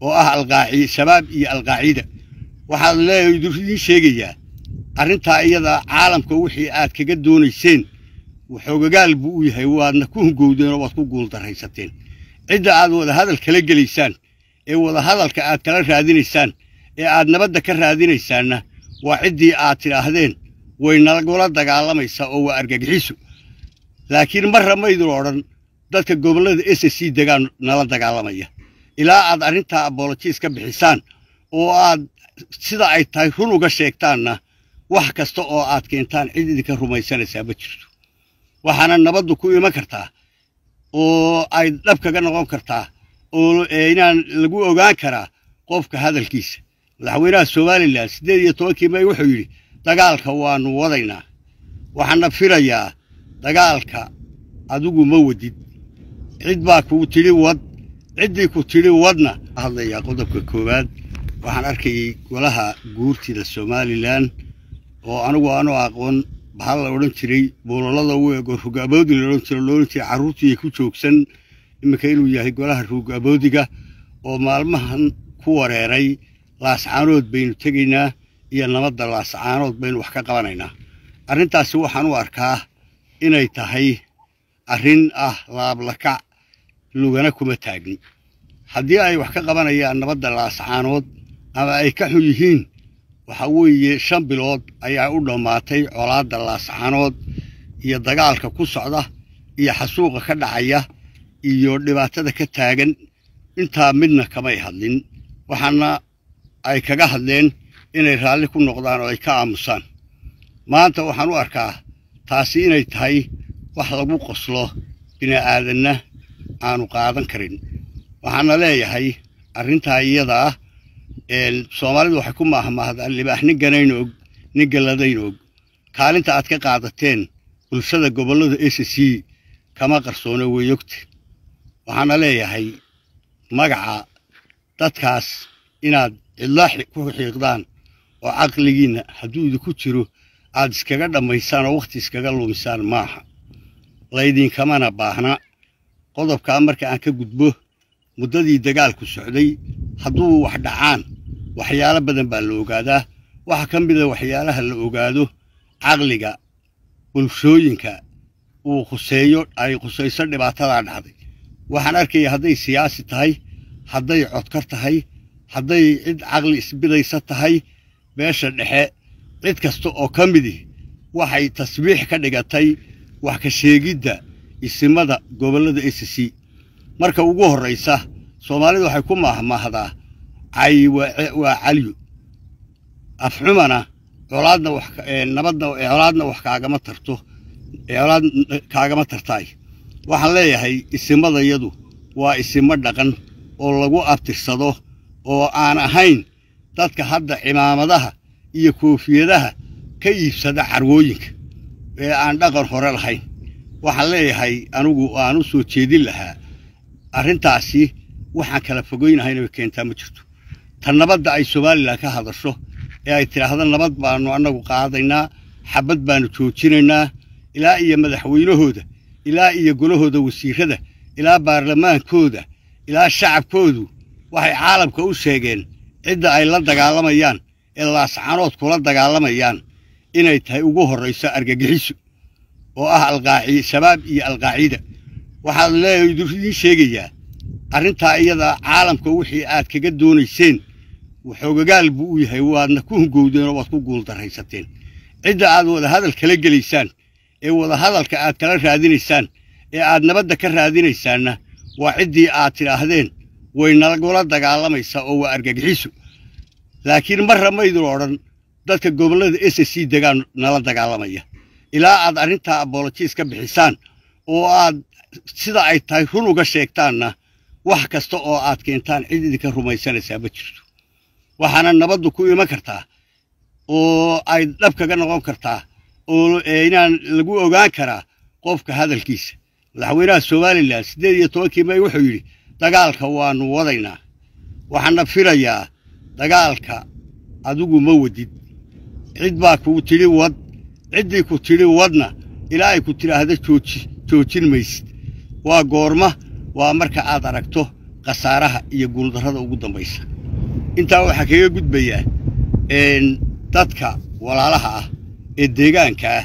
oo ah alqaaci shabaab iyo alqaacida waxaad leeyahay idiin sheegayaa arrintaa iyada caalamka wixii aad kaga doonayseen xoogagaal buu u yahay waadna ku hungowdeen oo waad ku guuldarraysateen cidda aad wadahadal kala gelaysaan ee wadahadalka aad kala raadinaysaan ee aad nabadda ka raadinaysaanna waa ciddii aad tidhaahdeen way nagula dagaalamaysaa oo waa argagixisu laakiin marra maydun odhan dadka gobollada s c degaan nala dagaalamaya ilaa aad arrintaa abolojiis ka bixisaan oo aad sida ay tahay run uga sheegtaanna wax kasta oo aad keentaan cid idinka rumaysanaysaa ma jirto waxaana nabaddu ku iman kartaa oo ay dhab kaga noqon kartaa oo inaan lagu ogaan karaa qofka hadalkiisa madaxweynaha somalilan siddeed iyo tobankii may wuxuu yidhi dagaalka waannu wadaynaa waxaana filayaa dagaalka adigu ma wadid cid baa kuu tidhi wad ciddii ku tidhi wadna hadlayaa qodobka koowaad waxaan arkayay golaha guurtida somalilan oo anigu aanu aqoon bahal la odhan jiray buulalada u eego rugaboodi la odhan jiro loodhan jiray carruurtii ku joogsan iminka inuu yahay golaha rugaboodiga oo maalmahan ku wareeray laascaanood baynu tegaynaa iyo nabadda laascaanood baynu wax ka qabanaynaa arrintaasi waxaan u arkaa inay tahay arrin ah laablakac lugana kuma taagni haddii ay wax ka qabanayaan nabadda laascaanood ama ay ka xun yihiin waxa weeye shan bilood ayaa u dhammaatay colaadda laascaanood iyo dagaalka ku socda iyo xasuuqa ka dhacaya iyo dhibaatada ka taagan intaa midna kamay hadlin waxaana ay kaga hadleen inay raalli ku noqdaan oo ay ka aamusaan maanta waxaan u arkaa taasi inay tahay wax lagu qoslo bini'aadanna aanu qaadan karin waxaana leeyahay arrintaa iyada ah soomaalidu waxay ku maahmaahdaan libaax nin ganayn og nin galladayn og kaalinta aad ka qaadateen bulshada gobollada s c kama qarsoono weyogta waxaana leeyahay magaca dadkaas inaad cidla ku xiiqdaan oo caqligiinna hadduu idinku jiro aad iskaga dhammaysaan oo wakhti iskaga lumisaan maaha laydinkamana baahna qodobkaa marka aan ka gudbo muddadii dagaalku socday hadduu wax dhacaan waxyaalo badan baa la ogaadaa waxaa ka mida waxyaalaha la ogaado caqliga bulshooyinka uu khuseeyo ay khusayso dhibaatadaa dhacday waxaan arkaya hadday siyaasi tahay hadday codkar tahay hadday cid caqli isbidaysa tahay beesha dhexe cid kasta oo ka midih waxay tasbiix ka dhigatay wax ka sheegidda isimada gobollada s c marka ugu horraysa soomaalidu waxay ku maahmaahdaa cay waa caliyo afxumana colaadna wax nabadna colaadna wax kaagama tarto colaad kaagama tartaay waxaan leeyahay isimadayadu waa isimo dhaqan oo lagu abtirsado oo aan ahayn dadka hadda cimaamadaha iyo koofiyadaha ka iibsada carwooyinka ee aan dhaqan hore lahayn waxaan leeyahay anigu aan u soo jeedin lahaa arrintaasi waxaan kala fogoynahayna way keentaa ma jirto tan nabadda ay somalilan ka hadasho ee ay tidhaahdo nabad baannu annagu qaadaynaa xabad baannu joojinaynaa ilaa iyo madaxweynahooda ilaa iyo golahooda wasiirrada ilaa baarlamaankooda ilaa shacabkoodu waxay caalamka u sheegeen cidda ay la dagaalamayaan ee laascanood kula dagaalamayaan inay tahay ugu horrayso argagixisu oo ah alqaaci shabaab iyo alqaacida waxaad leeyahay idiin sheegayaa arrintaa iyada caalamka wixii aad kaga doonayseen xoogagaal buu u yahay waadna ku hungowdeen oo waad ku guuldarraysateen cidda aad wadahadal kala gelaysaan ee wadahadalka aad kala raadinaysaan ee aad nabadda ka raadinaysaanna waa ciddii aad tidhaahdeen way nagula dagaalamaysaa oo waa argagixisu laakiin marra maydun odhan dadka gobollada s c degaan nala dagaalamaya ilaa aad arrintaa abolojiis ka bixisaan oo aad sida ay tahay run uga sheegtaanna wax kasta oo aad keentaan cid idinka rumaysanaysaa ma jirto waxaana nabaddu ku iman kartaa oo ay dhab kaga noqon kartaa oo inaan lagu ogaan karaa qofka hadalkiisa madaxweynaha somalilan siddeed iyo tobankii may wuxuu yidhi dagaalka waannu wadaynaa waxaana filayaa dagaalka adigu ma wadid cid baa kuu tidhi wad ciddii ku tidhi wadna ilaa ay ku tidhaahdo jooji joojin maysid waa goorma waa marka aad aragto khasaaraha iyo guuldarrada ugu dambaysa intaa waxaa kaga gudbayaa dadka walaalaha ah ee deegaanka ah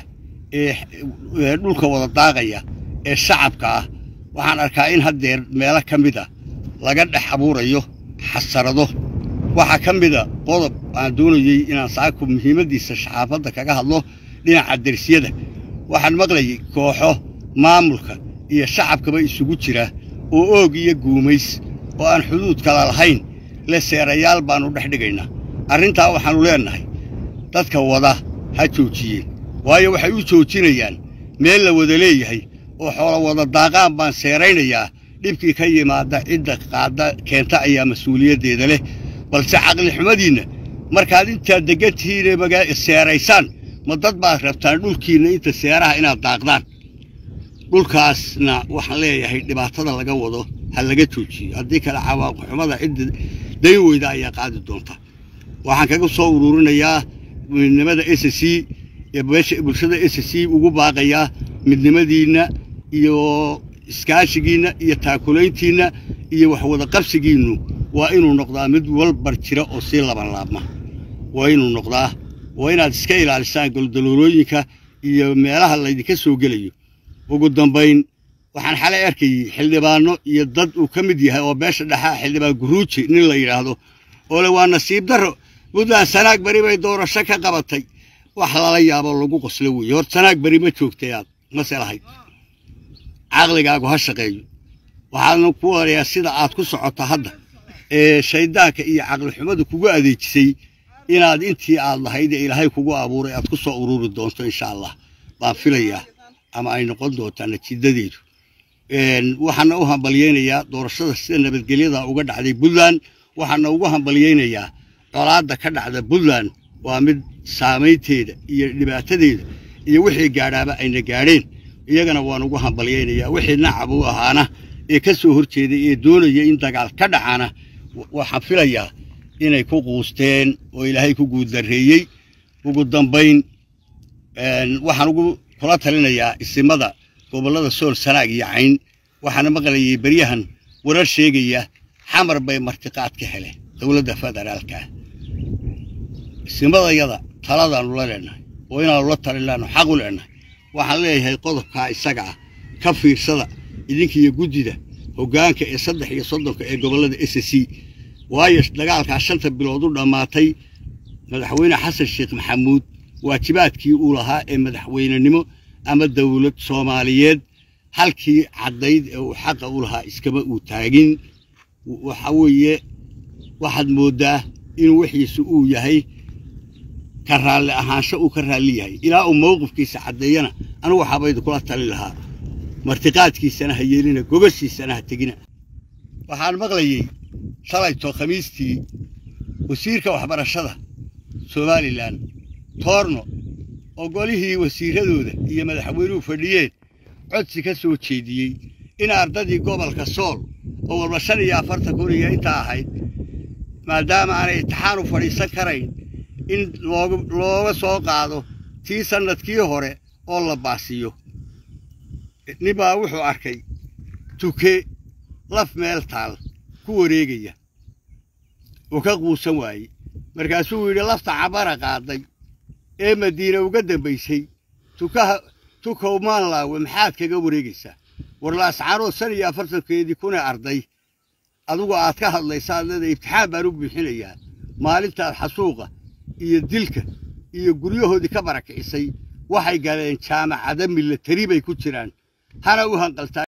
ee dhulka wada daaqaya ee shacabka ah waxaan arkaa in haddeer meelo ka mid a laga dhex abuurayo xasarado waxaa ka mida qodob aan doonayey inaan saako muhiimaddiisa saxaafadda kaga hadlo dhinaca dersiyada waxaan maqlayay kooxo maamulka iyo shacabkaba isugu jira oo oog iyo guumays oo aan xuduud kala lahayn le seerayaal baannu dhex dhigaynaa arrintaa waxaannu leennahay dadka wada ha joojiyeen waayo waxay u joojinayaan meel la wada leeyahay oo xoolo wada daaqaan baan seeraynayaa dhibkii ka yimaada cidda qaadda keenta ayaa mas-uuliyaddeeda leh balse caqlixumadiinna markaad intaad deggan tihiinee magaa seeraysaan ma dad baad rabtaan dhulkiinna inta seeraha inaad daaqdaan dhulkaasna waxaan leeyahay dhibaatada laga wado ha laga joojiyo haddii kale cawaaqixumada cidda dayn weyda ayaa qaadi doonta waxaan kaga soo ururinayaa midnimada s c bulshada s c ugu baaqayaa midnimadiinna iyo iskaashigiinna iyo taakulayntiinna iyo waxwada qabsigiinnu waa inuu noqdaa mid walbar jira oo sii laban laabma waa inuu noqdaa waa inaad iska ilaalisaan goldaloolooyinka iyo meelaha laydinka soo gelayo ugu dambayn waxaan xalay arkayey xildhibaanno iyo dad uu ka mid yahay oo beesha dhexaa xildhibaan guruuji nin la yidhaahdo oo le waa nasiib darro puntland sanaag beri bay doorasho ka qabatay wax lala yaabo lagu qoslo weeye hor sanaag beri ma joogtay aad mase lahayd caqligaagu ha shaqeeyo waxaadna ku warayaa sida aad ku socoto hadda ee shayddaanka iyo caqlixumadu kugu adeejisay inaad intii aad lahayd ee ilaahay kugu abuuray aad ku soo ururi doonto insha allah baan filayaa ama ay noqon doontaa natiijadeedu waxaana u hambalyaynayaa doorashada sida nabadgelyada uga dhacday puntland waxaana ugu hambalyaynayaa colaadda ka dhacda puntland waa mid saamaynteeda iyo dhibaatadeeda iyo wixii gaadhaaba ayna gaadheen iyagana waan ugu hambalyaynayaa wixii nacab u ahaana ee ka soo hor jeeday ee doonaya in dagaal ka dhacaana waxaan filayaa inay ku quusteen oo ilaahay ku guuddarreeyey ugu dambayn waxaan ugu kula talinayaa isimada gobollada sool sanaag iyo cayn waxaana maqlayay beryahan warar sheegaya xamar bay martiqaad ka heleen dowladda federaalka isimadayada taladaannu la leenahay oo inaannu la talinaannu xaq u leenahay waxaan leeyahay qodobkaa isaga ah ka fiirsada idinkiiyo guddida hoggaanka ee saddex iyo soddonka ee gobollada s c waayo dagaalkaa shanta bilood u dhammaatay madaxweyne xasan sheekh maxamuud waajibaadkii uu lahaa ee madaxweynenimo ama dawlad soomaaliyeed halkii caddayd ee uu xaqa u lahaa iskama uu taagin waxa weeye waxaad mooddaa inuu wixiisu uu yahay ka raalli ahaansho uu ka raalli yahay ilaa uu mawqifkiisa caddeeyana anigu waxaabaydu kula tali lahaa martiqaadkiisana ha yeelina gobashiisana ha tegina waxaan maqlayey shalayto khamiistii wasiirka waxbarashada somalilan toorno oo golihii wasiiradooda iyo madaxweynuhu fadhiyeen codsi ka soo jeediyey in ardadii gobolka sool oo walba shan iyo afartan kun iyo intaa ahayd maadaama aanay intixaan u fadhiisan karayn in looga soo qaado tii sannadkii hore oo la baasiyo ninbaa wuxuu arkay tuke laf meel taal ku wareegaya oo ka quusan waayey markaasuu yidhi lafta cabara qaaday ee madiine uga dambaysay tukaha tukow maanlaawe maxaad kaga wareegaysaa warlaascaanood shan iyo afartankeedii kunee arday adugu aad ka hadlaysaa leeda ibtixaan baan u buuxinayaa maalintaad xasuuqa iyo dilka iyo guryahoodii ka barakicisay waxay galeen jaamacada milatari bay ku jiraan hana u hanqaltaa